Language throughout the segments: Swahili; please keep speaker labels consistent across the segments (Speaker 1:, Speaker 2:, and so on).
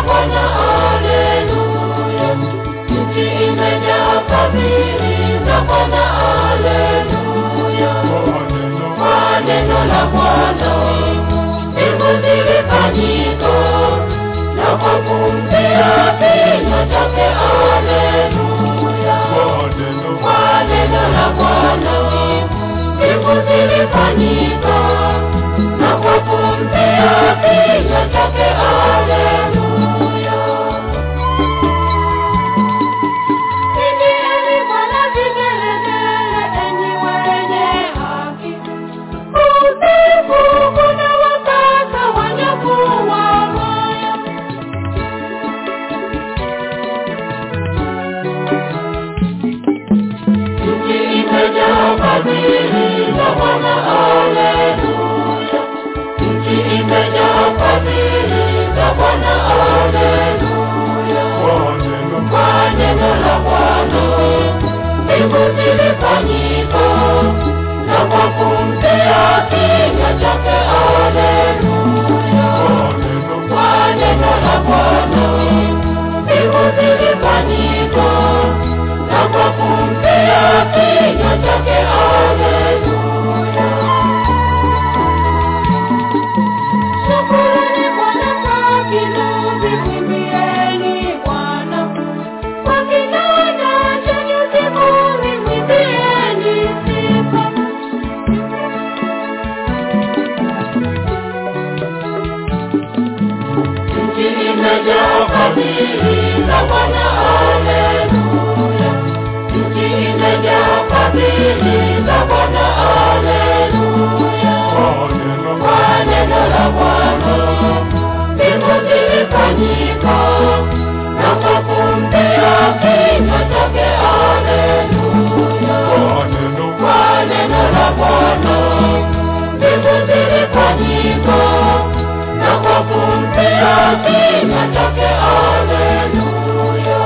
Speaker 1: Bwana, haleluya. Nchi imejaa fadhili za Bwana, haleluya. Kwa neno la Bwana mbingu zilifanyika, na kwa pumzi ya kinywa chake, haleluya. Kwa neno la Bwana mbingu zilifanyika, na kwa pumzi ya kinywa chake, haleluya. Pigieni Bwana vigelegele, enyi wenye haki. Usiku kuna wakasa wanyaku wa moyo. Nchi imejaa fadhili za Bwana, haleluya. Nchi imejaa fadhili za Bwana, haleluya. Kwa neno la Bwana mbingu zilifanyika, na kwa pumzi ya kinywa chake, haleluya. Kwa neno la Bwana mbingu zilifanyika, na kwa pumzi ya kinywa chake, haleluya. Shukuruni Bwana kwa kinubi, mwimbieni Bwana kwa kinanda cha nyuzi kumi, mwimbieni sifa. Nchi imejaa fadhili za Bwana, haleluya. Nchi imejaa fadhili za Bwana, haleluya. Kwa neno la Bwana mbingu zilifanyika, na kwa pumzi ya kinywa chake, haleluya. Kwa neno la Bwana mbingu zilifanyika, na kwa pumzi ya kinywa chake, haleluya.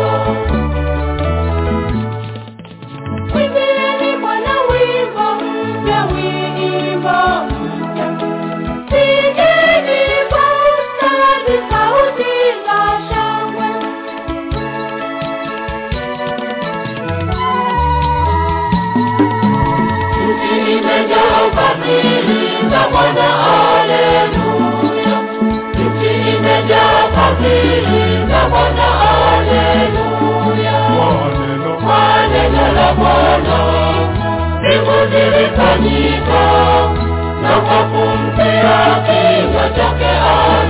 Speaker 1: Mwimbieni Bwana wimbo mpya, wimbo mpya. Pigeni kwa ustadi sauti za shangwe. Nchi imejaa fadhili za Bwana, haleluya. Nchi imejaa fadhili za Bwana, haleluya. Kwa neno la Bwana mbingu zilifanyika, na kwa pumzi ya kinywa chake, haleluya.